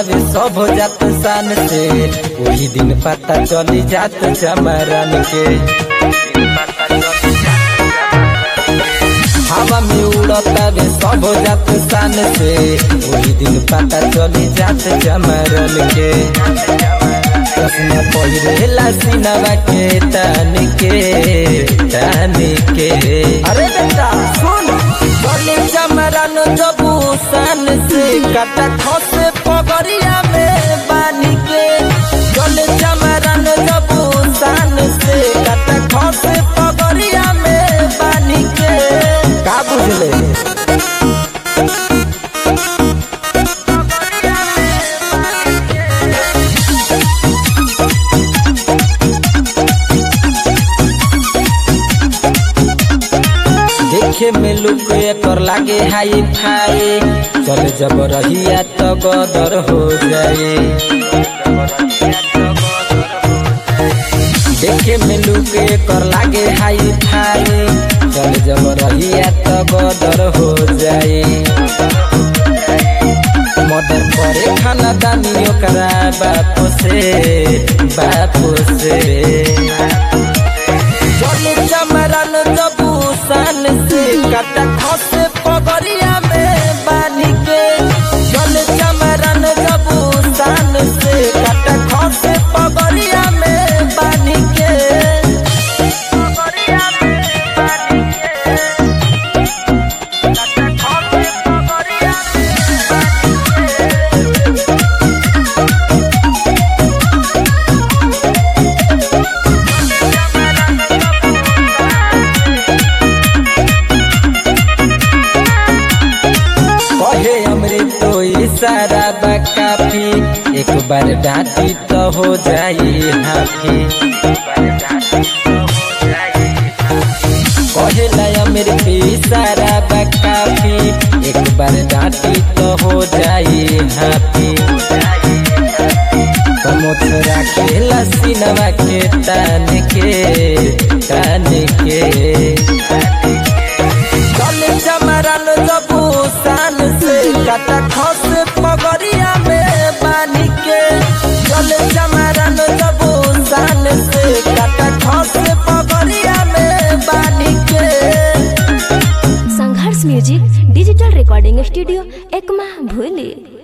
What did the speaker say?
तबे सब हो जात शान से वही दिन पता चली जात चमरन के हवा में उड़ता बे सब हो जात शान से वही दिन पता चली जात चमरन के चश्मा पहिरेला सिनवा के तान के तान के अरे बेटा सुन गली चमरन जबू सान से कटा खसे पगड़िया में बानी के गली चमरन जबू सान से कटा खसे पगड़िया में बानी के का बुझले देखे में लुक एकर लागे हाई फाई चल जब रहिया तो गदर हो जाए देखे में लुक एकर लागे हाई फाई चल जब रहिया तो गदर हो जाए मदर करे खाना दानी ओकरा बापो से बापो से चले चमरन जबू सान से कटा खसे पगड़िया में बानी के चले चमरन जबू सान से कटा खसे पगड़िया में बानी के कहे अमृत तो इशारा बा काफी एक बार डांटी तो हो जाई हाफी कहे ला अमृत इशारा बा काफी एक बार डांटी तो हो जाई हाफी कमोथ राखे लसीनवा के तान के तान के चले चमरन जबू सान से कटा खस पगड़िया में बानी के चले चमरन जबू सान से कटा खस पगड़िया में बानी के Sangharsh music digital recording studio Ekma भूली